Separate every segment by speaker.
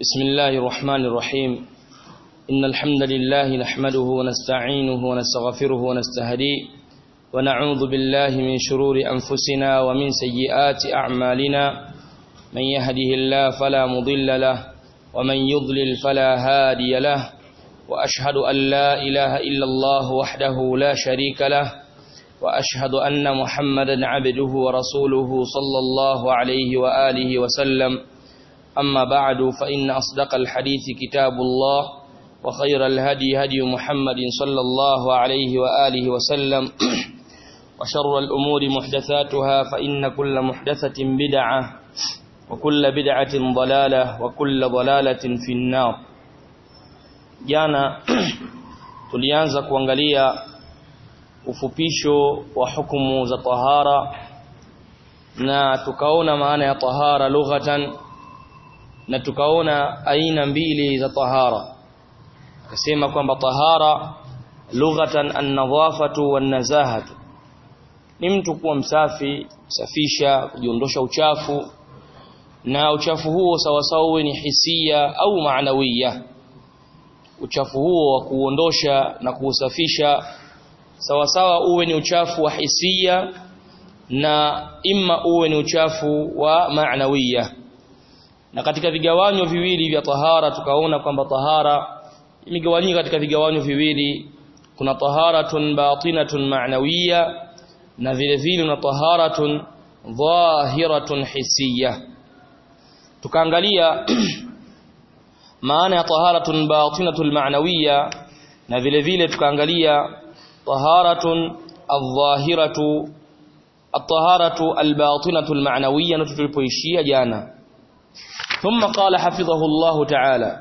Speaker 1: بسم الله الرحمن الرحيم إن الحمد لله نحمده ونستعينه ونستغفره ونستهديه ونعوذ بالله من شرور أنفسنا ومن سيئات أعمالنا من يهده الله فلا مضل له ومن يضلل فلا هادي له وأشهد أن لا إله إلا الله وحده لا شريك له وأشهد أن محمدا عبده ورسوله صلى الله عليه وآله وسلم أما بعد فإن أصدق الحديث كتاب الله وخير الهدي هدي محمد صلى الله عليه وآله وسلم وشر الأمور محدثاتها فإن كل محدثة بدعة وكل بدعة ضلالة وكل ضلالة في النار jana tulianza kuangalia ufupisho wa hukumu za tahara na tukaona maana ya tahara lughatan na tukaona aina mbili za tahara akasema kwamba tahara lughatan an-nadhafatu wan-nazahatu ni mtu kuwa msafi kusafisha kujiondosha uchafu na uchafu huo sawasawa uwe ni hisia au maanawiya uchafu huo wa kuondosha na kuusafisha sawasawa uwe ni uchafu wa hisia na imma uwe ni uchafu wa maanawiya na katika vigawanyo viwili vya tahara tukaona kwamba tahara imegawanyika katika vigawanyo viwili kuna taharatun batinatun ma'nawiyya na vile vile na taharatun dhahiratun hisiya tukaangalia maana ya taharatun batinatul ma'nawiyya na vile vile tukaangalia taharatun adh-dhahiratu at-taharatu al-batinatu al-ma'nawiyya na tulipoishia jana ثم قال حفظه الله تعالى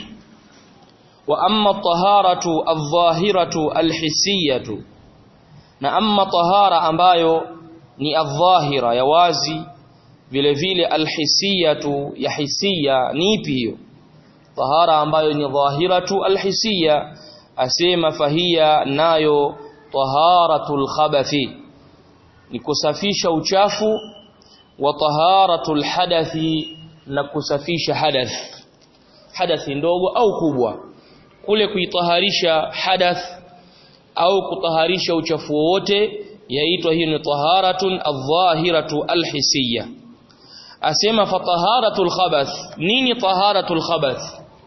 Speaker 1: وأما الطهارة الظاهرة الحسية na amma tahara ambayo ni adh-dhahira ya wazi vile vile alhisiyatu ya hisia ni ipi hiyo tahara ambayo ni dhahiratu alhisiya asema fahia nayo taharatul khabathi ni kusafisha uchafu wa taharatul hadathi na kusafisha hadath hadathi ndogo au kubwa kule kuitaharisha hadath au kutaharisha uchafu wote yaitwa hiyo ni taharatun adh-dhahiratu alhisiya asema fataharatul khabath nini taharatul khabath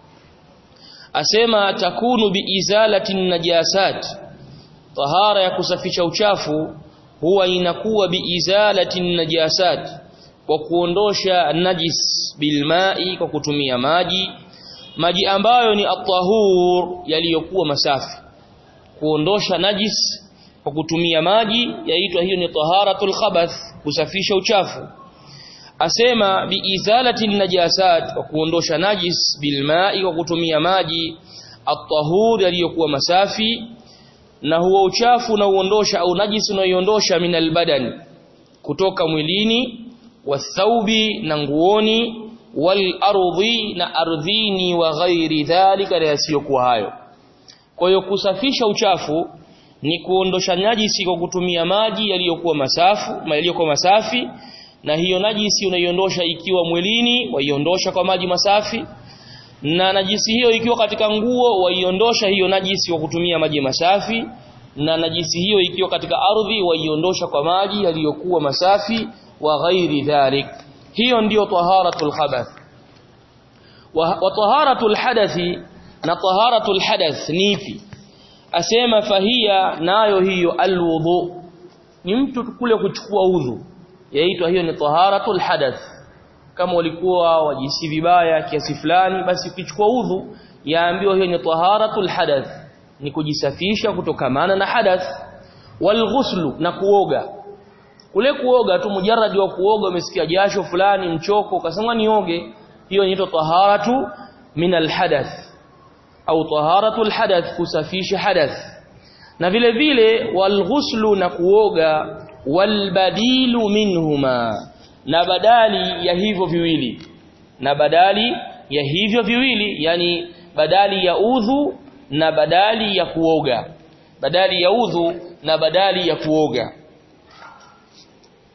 Speaker 1: asema takunu biizalati najasat tahara ya kusafisha uchafu huwa inakuwa biizalati najasat kwa kuondosha najis bilmai kwa kutumia maji maji ambayo ni at-tahur yaliyokuwa masafi kuondosha najis kwa kutumia maji yaitwa hiyo ni taharatul khabath kusafisha uchafu asema biizalati najasat kwa kuondosha najis bilmai kwa kutumia maji at-tahur yaliyokuwa masafi na huo uchafu na uondosha au najis unaoiondosha minal badani kutoka mwilini wathaubi na nguoni wal ardhi na ardhini wa ghairi dhalika na yasiyokuwa hayo kwa hiyo kusafisha uchafu ni kuondosha najisi kwa kutumia maji yaliyokuwa masafu yaliyokuwa masafi na hiyo najisi unaiondosha ikiwa mwilini waiondosha kwa maji masafi na najisi hiyo ikiwa katika nguo waiondosha hiyo najisi kwa kutumia maji masafi na najisi hiyo ikiwa katika ardhi waiondosha kwa maji yaliyokuwa masafi wa ghairi dhalik hiyo ndiyo taharatul khabath wa, wa taharatul hadathi na taharatul hadath ni ipi asema fahia nayo hiyo alwudu ni mtu kule kuchukua udhu yaitwa hiyo ni taharatul hadath kama walikuwa wajisi vibaya kiasi fulani basi ukichukua udhu yaambiwa hiyo ni taharatul hadath ni kujisafisha kutokamana na hadath walghuslu na kuoga kule kuoga tu mujarradi wa kuoga umesikia jasho fulani mchoko ukasema nioge hiyo inaitwa taharatu min alhadath au taharatul hadath kusafisha hadath na vile vile walghuslu na kuoga walbadilu minhuma na badali ya hivyo viwili na badali ya hivyo viwili yani badali ya udhu na badali ya kuoga badali ya udhu na badali ya kuoga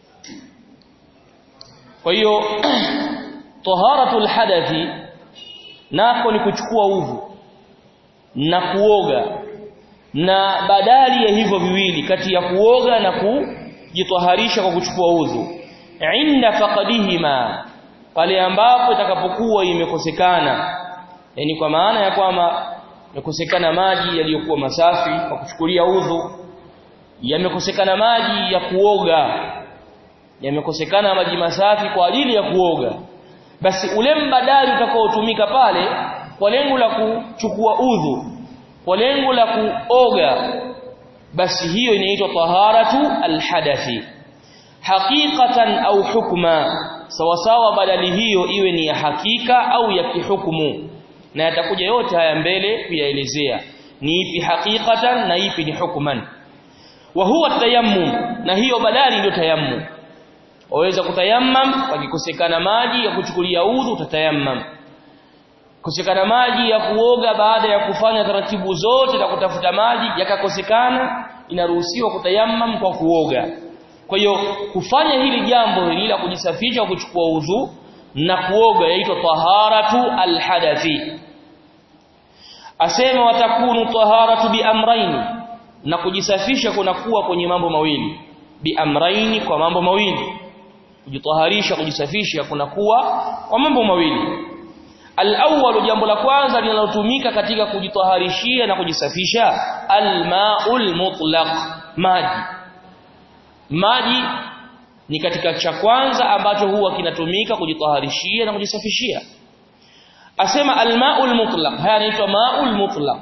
Speaker 1: kwa hiyo taharatul hadathi nako ni kuchukua udhu na kuoga na badali ya hivyo viwili kati ya kuoga na kujitwaharisha kwa kuchukua udhu inda faqadihima pale ambapo itakapokuwa imekosekana yani kwa maana ya kwamba yamekosekana maji yaliyokuwa masafi kwa kuchukulia udhu yamekosekana maji ya kuoga yamekosekana maji masafi kwa ajili ya kuoga basi ule mbadali utakaotumika pale kwa lengo la kuchukua udhu kwa lengo la kuoga basi hiyo inaitwa taharatu alhadathi haqiqatan au hukma sawa sawa badali hiyo iwe ni ya hakika au ya kihukumu na yatakuja yote haya mbele kuyaelezea ni ipi haqiqatan na ipi ni hukman wa huwa tayammum na hiyo badali ndio tayammum waweza kutayammam pakikosekana maji ya kuchukulia udhu utatayammam kosekana maji ya kuoga baada ya kufanya taratibu zote na kutafuta maji yakakosekana inaruhusiwa kutayammam kwa kuoga kwa hiyo kufanya hili jambo hili la kujisafisha kuchukua udhu na kuoga yaitwa taharatu alhadathi asema watakunu taharatu biamraini na kujisafisha kunakuwa kwenye mambo mawili biamraini kwa mambo mawili kujitaharisha kujisafisha kunakuwa kwa mambo mawili al-awwal jambo la kwanza linalotumika katika kujitaharishia na kujisafisha al-ma'ul mutlaq maji maji ni katika cha kwanza ambacho huwa kinatumika kujitaharishia na kujisafishia asema al-ma'ul mutlaq haya yanaitwa ma'ul mutlaq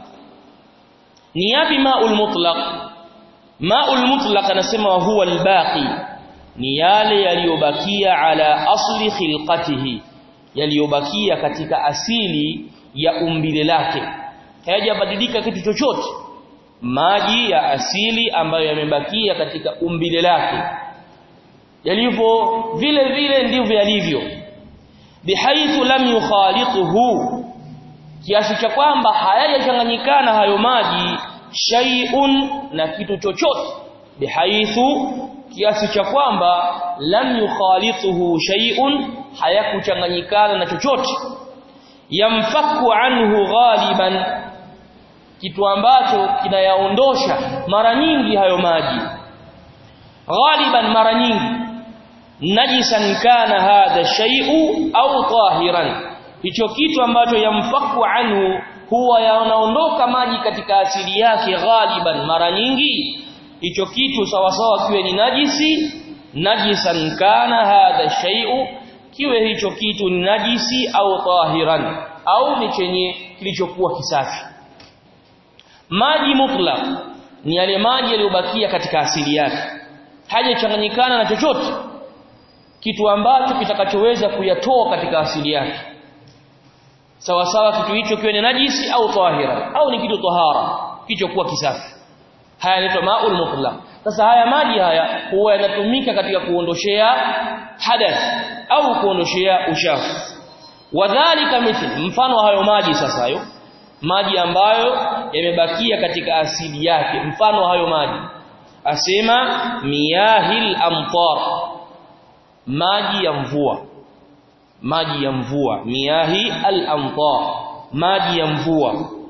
Speaker 1: ni yapi ma'ul mutlaq ma'ul mutlaq anasema huwa al-baqi ni yale yaliyobakia ala asli khilqatihi yaliyobakia katika asili ya umbile lake hayajabadilika kitu chochote maji ya asili ambayo yamebakia katika umbile lake yalivyo vile vile ndivyo yalivyo bihaithu lam yukhaliquhu kiasi cha kwamba hayajachanganyikana hayo maji shay'un na kitu chochote bihaithu kiasi cha kwamba lam yukhalituhu shay'un hayakuchanganyikana na chochote yamfaku anhu ghaliban kitu ambacho kinayaondosha mara nyingi hayo maji ghaliban mara nyingi najisan kana hadha shay'u au tahiran hicho kitu ambacho yamfaku anhu huwa yanaondoka maji katika asili yake ghaliban mara nyingi hicho kitu sawa sawa kiwe ni najisi najisan kana hadha shay'u kiwe hicho kitu ni najisi au tahiran au ni chenye kilichokuwa kisafi maji mutlaq ni yale maji yaliyobakia katika asili yake hajachanganyikana na chochote kitu ambacho kitakachoweza kuyatoa katika asili yake sawa sawa kitu hicho kiwe ni najisi au tahira au ni kitu tahara kilichokuwa kisafi haya yanaitwa maul mutlaq sasa haya maji haya huwa yanatumika katika kuondoshea hadath au kuondoshea uchafu wadhālika mithl mfano hayo maji sasa hayo maji ambayo yamebakia katika asili yake mfano hayo maji asema miyahil amtar maji ya mvua maji ya mvua miyahi al-amtar maji ya mvua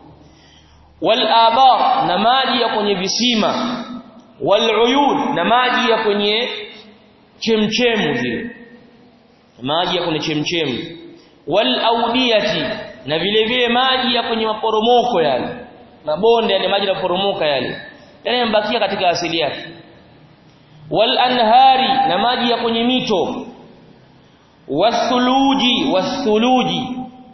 Speaker 1: wal abar na maji ya kwenye visima wal uyun na maji ya kwenye chemchemu zile maji ya kwenye chemchemu wal audiyati na vile vile maji ya kwenye maporomoko yale mabonde yale maji yanaporomoka yale yale yambakia katika asili yake wal anhari na maji ya kwenye mito wasuluji wasuluji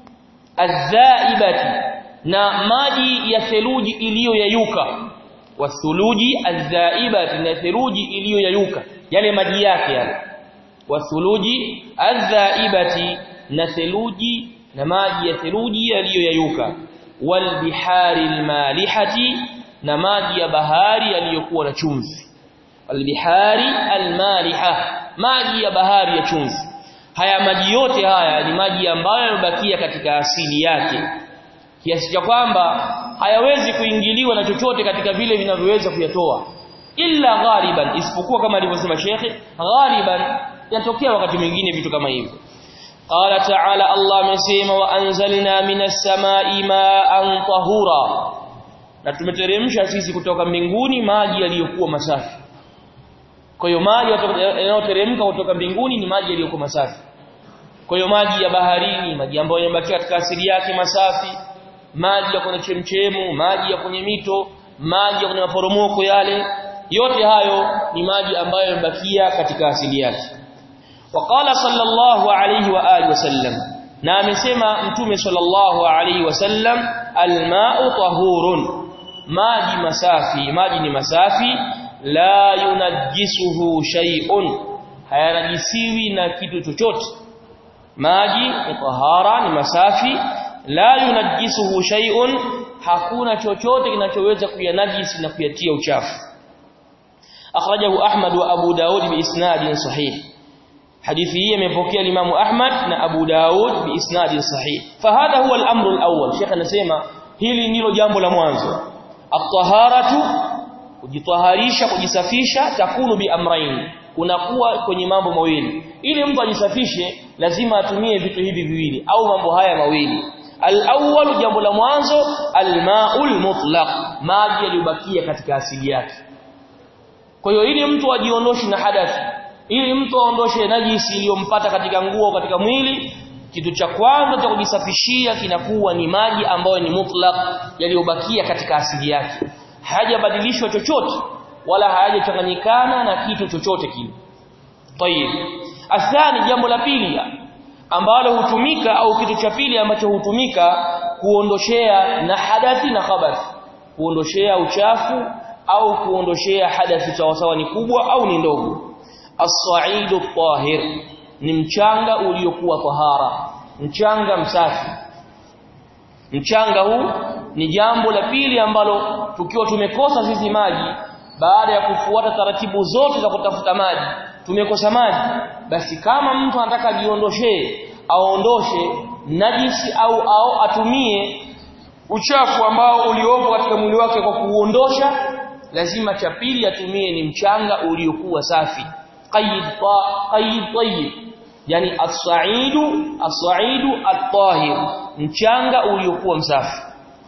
Speaker 1: azaibati na maji ya theluji iliyoyayuka wasuluji azaibati na theluji iliyoyayuka yale maji yake yale wasuluji azaibati na theluji na maji ya theluji yaliyoyayuka walbihari almalihati na maji ya bahari yaliyokuwa na chumvi albihari almaliha maji ya bahari ya chumvi haya maji yote haya ni maji ambayo yamebakia katika asili yake kiasi cha kwamba hayawezi kuingiliwa na chochote katika vile vinavyoweza kuyatoa illa ghaliban isipokuwa kama alivyosema shekhe ghaliban yanatokea wakati mwingine vitu kama hivyo qala ta'ala Allah amesema wa anzalna minas samai ma'an tahura na tumeteremsha sisi kutoka mbinguni maji yaliyokuwa masafi kwa hiyo maji yanayoteremka kutoka mbinguni ni maji yaliyokuwa masafi kwa hiyo maji ya baharini maji ambayo yamebakia katika asili yake masafi maji ya kwenye chemchemu maji ya kwenye mito maji ya kwenye maporomoko yale yote hayo ni maji ambayo yamebakia katika asili yake waqala sallallahu alayhi wa alihi wasallam na amesema mtume sallallahu alayhi wasallam alma'u tahurun maji masafi maji ni masafi la yunajjisuhu shay'un hayanajisiwi na kitu chochote maji ni tahara ni masafi la yunajjisuhu shay'un hakuna chochote kinachoweza kuyanajisi na kuyatia uchafu akhrajahu ahmad wa abu daud bi isnadin sahih hadithi hii imepokea Imam Ahmad na Abu Daud bi isnadin sahih fahadha huwa al-amru al-awwal Sheikh anasema hili ndilo jambo la mwanzo at-taharatu kujitaharisha kujisafisha takunu bi amrayn kunakuwa kwenye mambo mawili ili mtu ajisafishe lazima atumie vitu hivi viwili au mambo haya mawili al-awwal jambo la mwanzo al-ma'ul mutlaq maji yaliyobakia katika asili yake kwa hiyo ili mtu ajiondoshe na hadathi ili mtu aondoshe najisi iliyompata katika nguo katika mwili kitu cha kwanza cha kujisafishia kinakuwa ni maji ambayo ni mutlaq yaliyobakia katika asili yake hayajabadilishwa chochote wala hayajachanganyikana na kitu chochote kile tayib athani jambo la pili ambalo hutumika au kitu cha pili ambacho hutumika kuondoshea na hadathi na khabath kuondoshea uchafu au kuondoshea hadathi sawasawa ni kubwa au ni ndogo as-sa'idu tahir ni mchanga uliokuwa tahara mchanga msafi mchanga huu ni jambo la pili ambalo tukiwa tumekosa sisi maji baada ya kufuata taratibu zote za kutafuta maji tumekosa maji basi kama mtu anataka ajiondoshe aondoshe najisi au au atumie uchafu ambao uliopo katika mwili wake kwa kuuondosha lazima cha pili atumie ni mchanga uliokuwa safi qayyid qayyid tayyib yani as-sa'idu as-sa'idu at-tahir mchanga uliokuwa msafi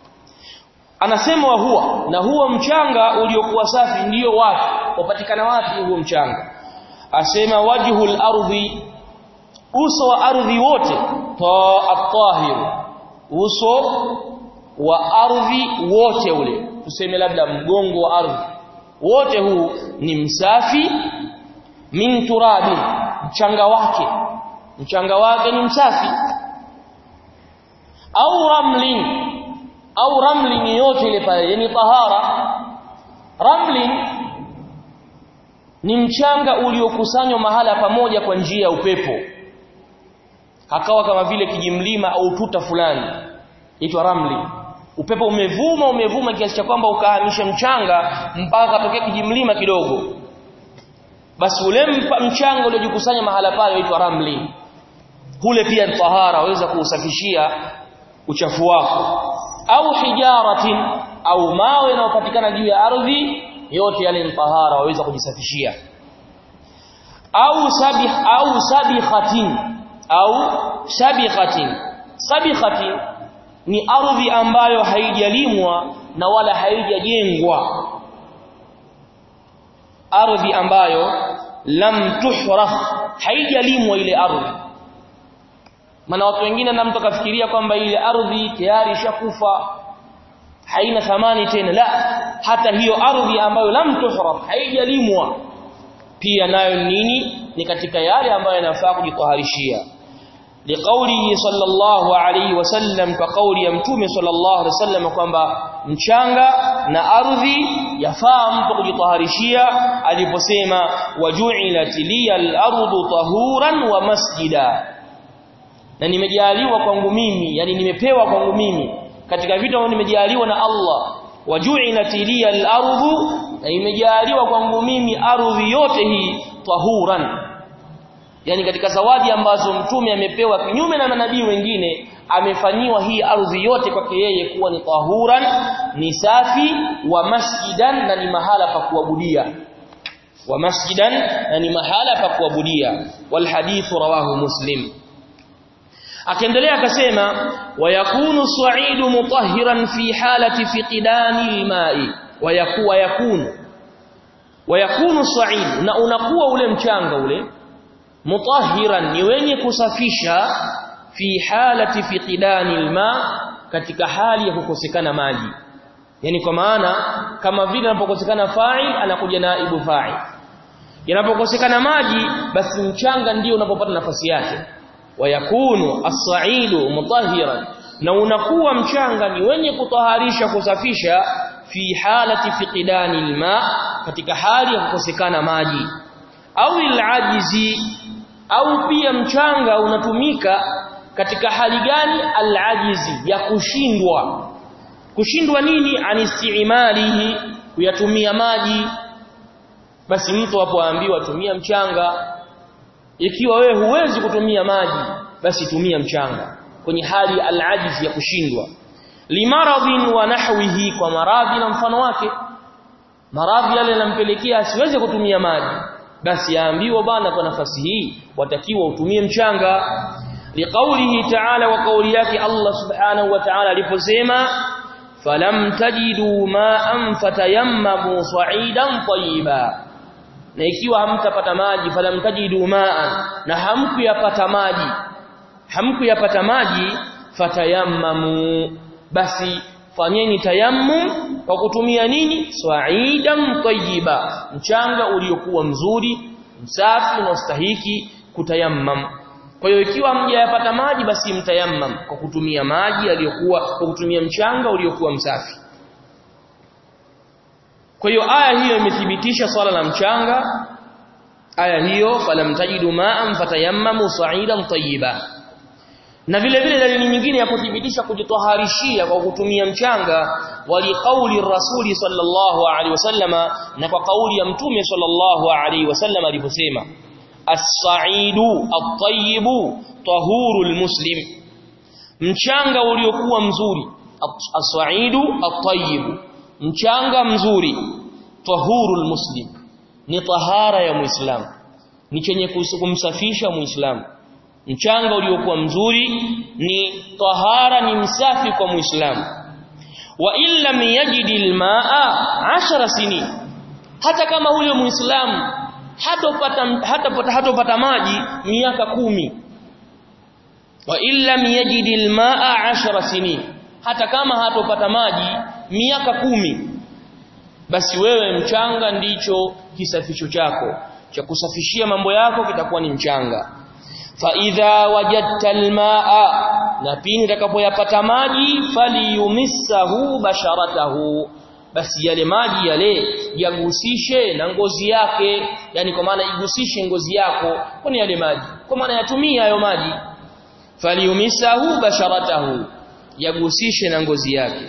Speaker 1: anasema wa huwa na huo mchanga uliokuwa safi ndiyo wapi upatikana wapi huo mchanga asema wajhul ardhi uso wa ardhi wote ta at-tahir uso wa ardhi wote ule tuseme labda mgongo wa ardhi wote huu ni msafi min turabi mchanga wake mchanga wake ni msafi au ramlin au ramlin yote ile pale yani tahara ramlin ni mchanga uliokusanywa mahala pamoja kwa njia ya upepo akawa kama vile kijimlima au tuta fulani itwa ramli upepo umevuma umevuma kiasi cha kwamba ukahamisha mchanga mpaka katokea kijimlima kidogo basi ule mchanga uliojikusanya mahala pale huitwa ramli kule pia tahara waweza kuusafishia uchafu wako au hijaratin au mawe yanayopatikana juu ya ardhi yote yale ni tahara waweza kujisafishia au sabih au sabikhatin au sabikhatin sabikhatin ni ardhi ambayo haijalimwa na wala haijajengwa ardhi ambayo lam tuhraf haijalimwa ile ardhi maana watu wengine na mtu akafikiria kwamba ile ardhi tayari ishakufa haina thamani tena la hata hiyo ardhi ambayo lam tuhraf haijalimwa pia nayo nini ni katika yale ambayo yanafaa kujitaharishia liqaulihi sallallahu alayhi wasallam kwa kauli ya mtume sallallahu alayhi wasallam kwamba mchanga na ardhi yafaa mtu kujitaharishia aliposema waju'ilat liyal ardu tahuran wa masjida na nimejaliwa kwangu mimi yani nimepewa kwangu mimi katika vitu ambavyo nimejaliwa na Allah waju'ilat liyal ardu na imejaliwa kwangu mimi ardhi yote hii tahuran yani katika zawadi ambazo mtume amepewa kinyume na manabii wengine amefanyiwa hii ardhi yote kwake yeye kuwa ni tahuran ni safi wa masjidan na ni mahala pa kuabudia wa masjidan na ni mahala pa kuabudia wal hadithu rawahu muslim akaendelea akasema wayakunu sa'idu mutahhiran fi halati fiqdani alma'i wayakuwa yakunu wayakunu sa'id na unakuwa ule mchanga ule mutahhiran ni wenye kusafisha fi halati fiqdani alma katika hali ya kukosekana maji yani kwa maana kama vile anapokosekana fa'il anakuja naibu fa'il yanapokosekana maji basi mchanga ndio unapopata nafasi yake wayakunu as-sa'idu mutahhiran na unakuwa mchanga ni wenye kutaharisha kusafisha fi halati fiqdani alma katika hali ya kukosekana maji au al-ajizi au pia mchanga unatumika katika hali gani al-ajizi ya kushindwa kushindwa nini anistiimalihi kuyatumia maji basi mtu hapo aambiwa tumia mchanga ikiwa wewe huwezi kutumia maji basi tumia mchanga kwenye hali al-ajiz ya kushindwa limaradhin wa nahwihi kwa maradhi na mfano wake maradhi yale yanampelekea asiweze kutumia maji basi yaambiwa bana kwa nafasi hii watakiwa utumie mchanga liqaulihi ta'ala wa kauli yake Allah subhanahu wa ta'ala aliposema falam tajidu ma'an fatayammamu sa'idan tayyiba na ikiwa hamtapata maji falam tajidu ma'an na hamkuyapata maji hamkuyapata maji fatayammamu basi fanyeni tayammum kwa kutumia nini sa'idan tayyiba mchanga uliokuwa mzuri msafi na ustahiki kutayammam kwa hiyo ikiwa mjayapata maji basi mtayammam kwa kutumia maji yaliyokuwa kwa kutumia mchanga uliokuwa msafi kwa hiyo aya hiyo imethibitisha swala la mchanga aya hiyo falam tajidu ma'an fatayammamu sa'idan tayyiba na vile vile dalili nyingine ya kuthibitisha kujitoharishia kwa kutumia mchanga wali kauli rasuli sallallahu alaihi wasallama na kwa kauli ya mtume sallallahu alaihi wasallama aliposema as-sa'idu at-tayyibu tahurul muslim mchanga uliokuwa mzuri as-sa'idu at-tayyibu mchanga mzuri tahurul muslim ni tahara ya muislamu ni chenye kumsafisha muislamu mchanga uliokuwa mzuri ni tahara ni msafi kwa muislamu wa illa yajidil maa 10 sinin hata kama huyo muislamu hatopata hatapata hatopata maji miaka kumi wa illa yajidil maa 10 sinin hata kama hatopata maji miaka kumi basi wewe mchanga ndicho kisafisho chako cha kusafishia mambo yako kitakuwa ni mchanga fa idha wajadta almaa na pindi utakapoyapata maji faliyumissahu basharatahu basi yale maji yale yagusishe na ngozi yake yani kwa maana igusishe ngozi yako kwani yale maji kwa maana yatumia hayo maji faliyumissahu basharatahu yagusishe na ngozi yake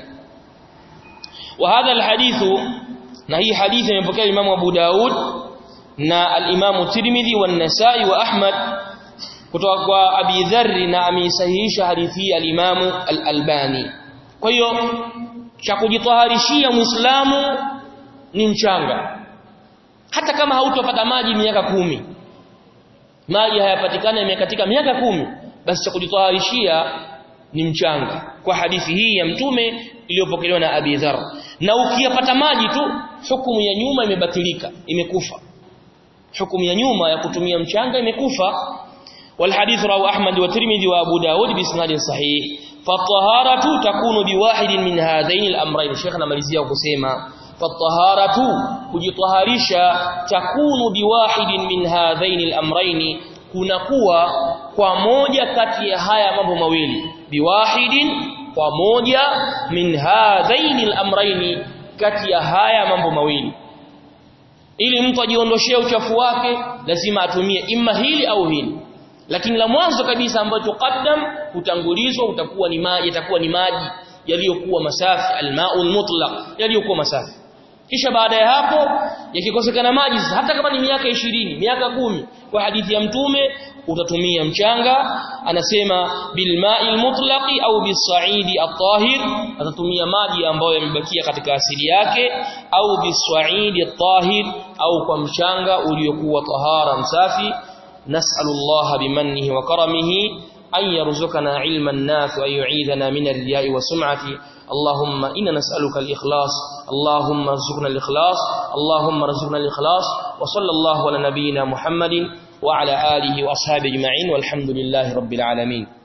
Speaker 1: wa hadha alhadithu na hii hadithi imepokea Imam Abu Daud na al-Imam Tirmidhi wa Nasa'i wa Ahmad kutoka kwa Abi Dharr na ameisahihisha hadithi hii al-Imam al-Albani kwa hiyo cha kujitaharishia Muislamu ni mchanga hata kama hautopata maji miaka kumi maji hayapatikana imekatika miaka kumi basi cha kujitaharishia ni mchanga kwa hadithi hii ya mtume iliyopokelewa na Abi Dharr na ukiyapata maji tu hukumu ya nyuma imebatilika imekufa hukumu ya nyuma ya kutumia mchanga imekufa والحديث رواه احمد والترمذي وابو داود باسناد صحيح فالطهاره تكون بواحد من هذين الامرين شيخنا مalizia kusema فالطهاره kujitaharisha takunu biwahidin min hadhain al-amrayn kunakuwa kwa moja kati ya haya mambo mawili biwahidin kwa moja min hadhain al-amrayn kati ya haya mambo mawili ili mtu ajiondoshee uchafu wake lazima atumie imma hili au hili lakini la mwanzo kabisa ambacho qaddam utangulizwa utakuwa ni maji itakuwa ni maji yaliyokuwa masafi almaul mutlaq yaliyokuwa masafi kisha baada ya hapo yakikosekana maji hata kama ni miaka ishirini miaka kumi kwa hadithi ya mtume utatumia mchanga anasema bilma'il mutlaqi au bisaidi at-tahir atatumia maji ambayo yamebakia katika asili yake au bisaidi at-tahir au kwa mchanga uliokuwa tahara msafi نسأل الله بمنه وكرمه أن يرزقنا علما نافعا يعيذنا من الرياء والسمعة اللهم إنا نسألك الإخلاص اللهم ارزقنا الإخلاص اللهم ارزقنا الإخلاص وصلى الله على نبينا محمد وعلى آله وأصحابه أجمعين والحمد لله رب العالمين